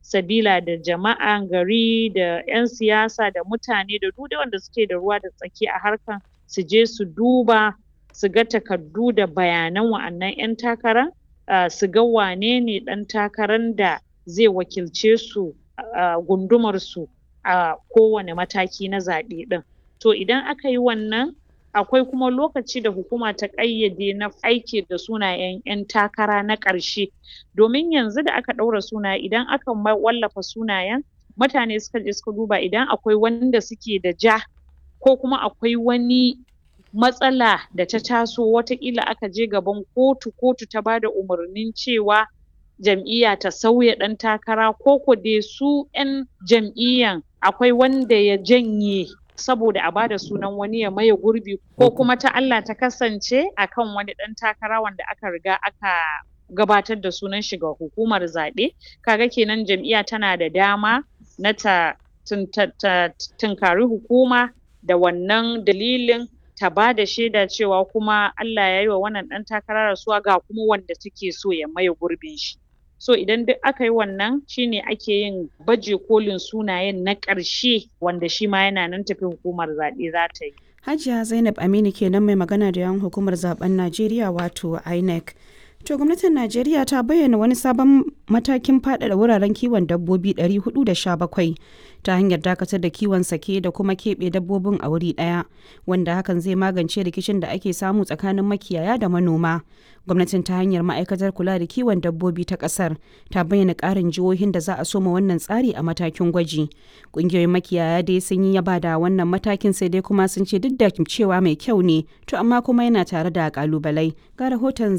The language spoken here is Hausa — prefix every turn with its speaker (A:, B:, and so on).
A: sabila da jama'an gari da ƴan siyasa da mutane da duk dai wanda suke da ruwa da tsaki a harkan su je su duba su ga takardu da bayanan wa'annan ƴan takara um su ga wanene ɗan takaran da zai wakilce su a gundumar su a kowane mataki na zaɓe ɗin to idan aka yi wannan akwai kuma lokaci da hukuma ta ƙayyade na aiki da sunayen ƴan takara na ƙarshe domin yanzu da aka ɗaura sunaye idan aka wallafa sunayen mutane suka je suka duba idan akwai wanda suke da ja ko kuma akwai wani matsala da ta taso wataƙila aka je gaban kotu, kotu ta bada umarnin cewa jam'iyya ta sauya ɗan takara ko ko dai su ƴan jam'iyyan akwai wanda ya janye saboda a bada sunan wani ya maye gurbi ko kuma ta Allah ta kasance akan wani ɗan takara wanda aka riga aka gabatar da sunan shi ga hukumar zaɓe kaga kenan jam'iyya tana da dama na ta tunkari hukuma da wannan dalilin ta bada shaida cewa kuma Allah yayi wa wannan ɗan takara rasuwa ga kuma wanda take so ya maye gurbin shi so idan duk aka yi wannan shine ake yin baje kolin sunayen na ƙarshe wanda shi ma yana nan tafe hukumar zaɓe za ta yi
B: Hajiya Zainab Aminu kenan mai magana da yawan hukumar zaben Najeriya wato INEC. To gwamnatin Najeriya ta bayyana wani sabon matakin faɗaɗa wuraren kiwon dabbobi 417 ta hanyar dakatar da kiwon sake da kuma keɓe dabbobin a wuri ɗaya wanda hakan zai magance rikicin da ake samu tsakanin makiyaya da manoma. Gwamnatin ta hanyar ma'aikatar kula da kiwon dabbobi ta ƙasar ta bayyana ƙarin jihohin da za a soma wannan tsari a matakin gwaji. Ƙungiyoyin makiyaya dai sun yi yaba da wannan matakin sai dai kuma sun ce duk da cewa mai kyau ne to amma kuma yana tare da ƙalubalai. Ga rahoton